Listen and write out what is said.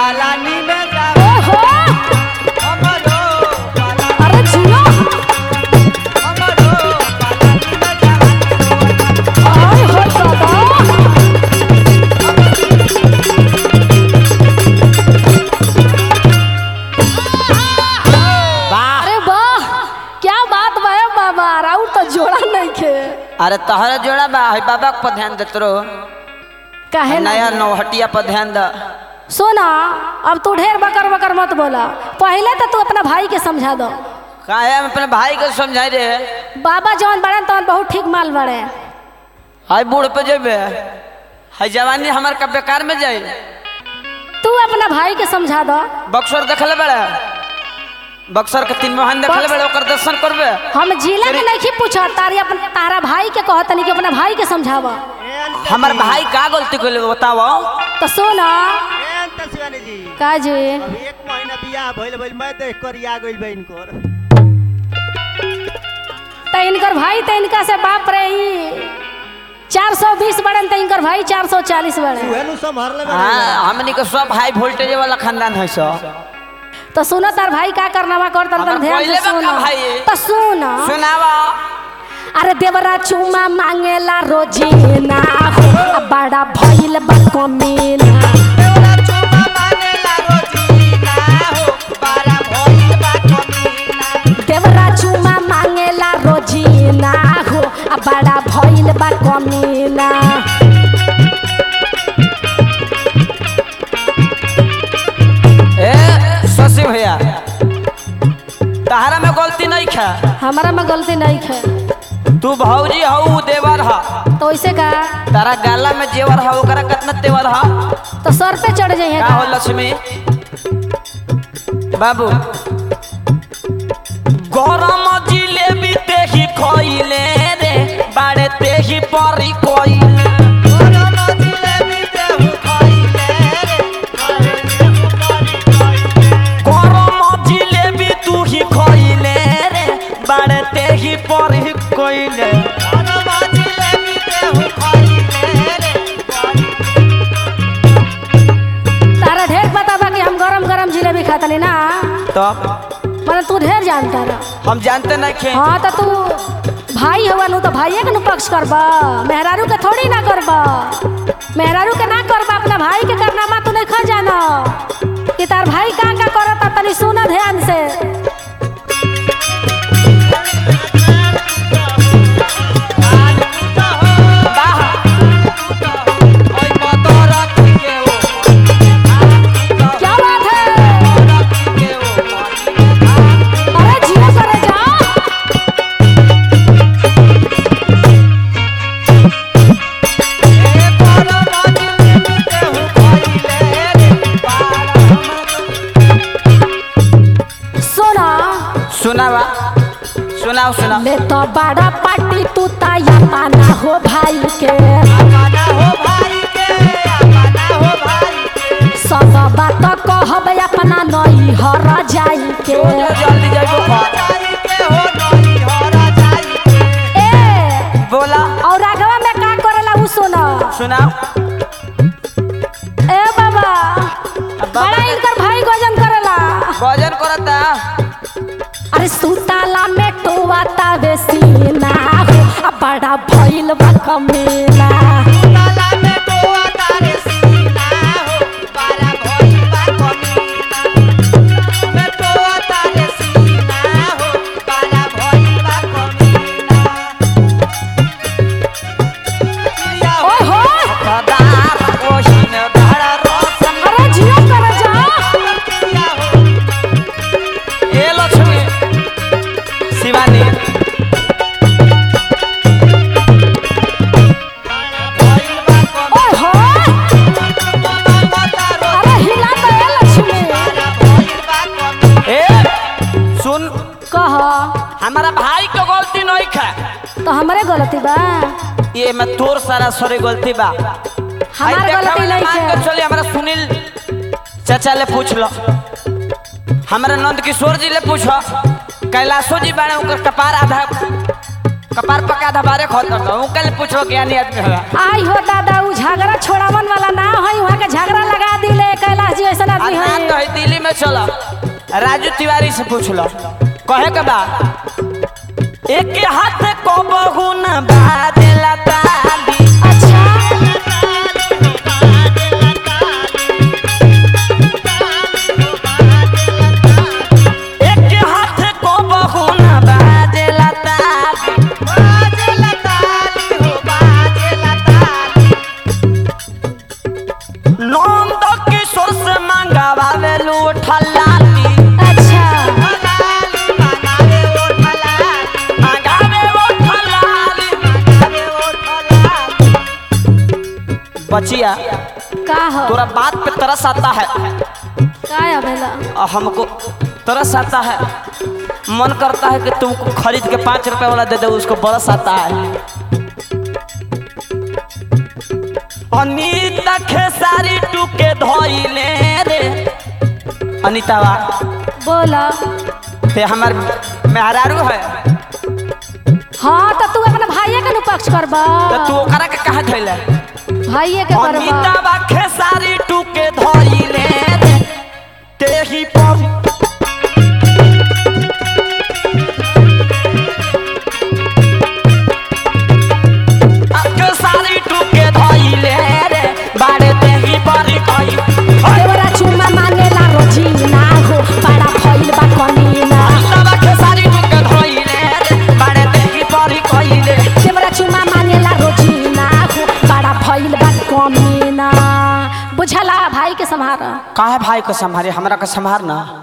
पालानी में जा ओहो हमरो पालानी अरे जियो हमरो पालानी में जा आय हो दादा वाह अरे वाह क्या बात बा ए बाबा राउर तो जोड़ा नहीं खे अरे तहरा जोड़ा बा है बाबा पर ध्यान देत रो काहे ना नया नौहटिया पर ध्यान द सोना अब तू ढेर बकर बकर मत बोला पहले तो तू अपना भाई के समझा दो काहे हम अपने भाई को समझाई रे बाबा जौन बड़े तौन बहुत ठीक माल बड़े हाय बूढ़ पे जेबे हाय जवानी हमार का बेकार में जाए तू अपना भाई के समझा दो बक्सर देखले बड़े बक्सर के तीन मोहन देखले बड़े ओकर दर्शन करबे हम जिला के नहीं पूछा तारी अपन तारा भाई के कहत नहीं कि अपना भाई के समझावा हमार भाई का गलती कइले बताओ तो सोना ए, अंत शिवानी जी का जी अभी एक महीना बियाह भइल भइल मैं देख कर आ गइल बा इनकर तो इनकर भाई तो इनका से बाप रे ही चार सौ बीस बड़न तो इनकर भाई चार सौ चालीस बड़े उहे नु संभाल ले हाँ हमनी के सब हाई वोल्टेज वाला खानदान है सो तो सुनो तार भाई का करनावा कर तर हमार ध्यान से पहिले बा का सुनो भाई? तो सुनो सुनावा अरे देवरा चुमा मांगेला रोजीना हो अब बड़ा भइल बा कमीना देवरा चुमा मांगेला रोजीना हो अब बड़ा भइल बा कमीना ए शशि भैया तहरा में गलती नहीं खा हमारा में गलती नहीं है तू भौजी हऊ देवर हा तो ऐसे का तारा गाला में जेवर हा ओकरा कितना तेवर हा तो सर पे चढ़ जाइए का हो लक्ष्मी बाबू गरम जिलेबी तेही खइले रे बाड़े तेही परी कोइले गरम जिलेबी तू ही खइले रे बाड़े तेही परी कोइले तारा ढेर पता बा कि हम गरम गरम जिलेबी खातली ना तब मतलब तू ढेर जानता रहा हम जानते नहीं खे हाँ तो तू भाई हुआ नु तो भाइये के नु पक्ष करबा मेहरारू के थोड़ी ना करबा मेहरारू के ना करबा अपना भाई के करना मा तू नहीं खा जाना कि तार भाई का का करता तनी सुना ध्यान से क्या बात है अरे जियो करे जा सुना सुनावा सुनाओ सुनाओ ले तो बड़ा पार्टी तू ताया पाना हो भाई के सब बात कहब अपना नई हर जाई के जल्दी जल्दी ए बोला और आगवा में का करेला उ सुना सुनाओ ए बाबा बड़ा इनकर भाई गजन करेला भोजन करता अरे सुताला में टोवाता बेसीना हो आ बड़ा भइल बा कमीना ओए हो अरे जियो करे जा ए लक्ष्मी शिवानी ओए हो अरे हिला तो ए लक्ष्मी ए सुन कह हमारा भाई के गलती नहीं खा तो हमरे गलती बा ये में तोर सारा सरे गलती बा हमार आई देखा गलती वाला नहीं मान है के चली हमारा सुनील चाचा ले पूछ लो हमारा नंद किशोर जी ले पूछो कैलाशो जी बारे उनकर कपार आधा कपार पका आधा बारे खोल दो उनके ले पूछो ज्ञानी आदमी है आई हो दादा उ झगड़ा छोड़ावन वाला ना है वहाँ के झगड़ा लगा दिले कैलाश जी ऐसा आदमी में चलो राजू तिवारी से पूछ लो कहे के बा एक हाथ को बहु न बाजेला ताली अच्छा एक हाथ को बहु न बाजेला ताली नंद किशोर से मंगावे लूठा लाली अच्छा मंगावे लूठा लाली बचिया का हो तोरा बात पे तरस आता है का है भेला और हमको तरस आता है मन करता है कि तुमको खरीद के पाँच रुपए वाला दे दे उसको बरस आता है अनीता खेसारी टूके धोइले रे अनीतावा बोला ते हमार मेहरारू है हाँ तो तू अपना भाइये के नु पक्ष करबा तो तू ओकरा के कहा धइले भाइये के करबा अनीतावा खेसारी टूके धोइले रे तेही पर खेसारी टूके धोइले रे बाड़े तेही पर कई देवरा चुम्मा मांगेला रोजी ना हो बड़ा भइल बा कमीना अनीतावा खेसारी टूके धोइले रे बाड़े तेही पर कइले देवरा चुम्मा मांगेला रोजी ना हो बड़ा भइल बा कमीना बुझला भाई के संभार काहे भाई को संभारे हमरा को संभार ना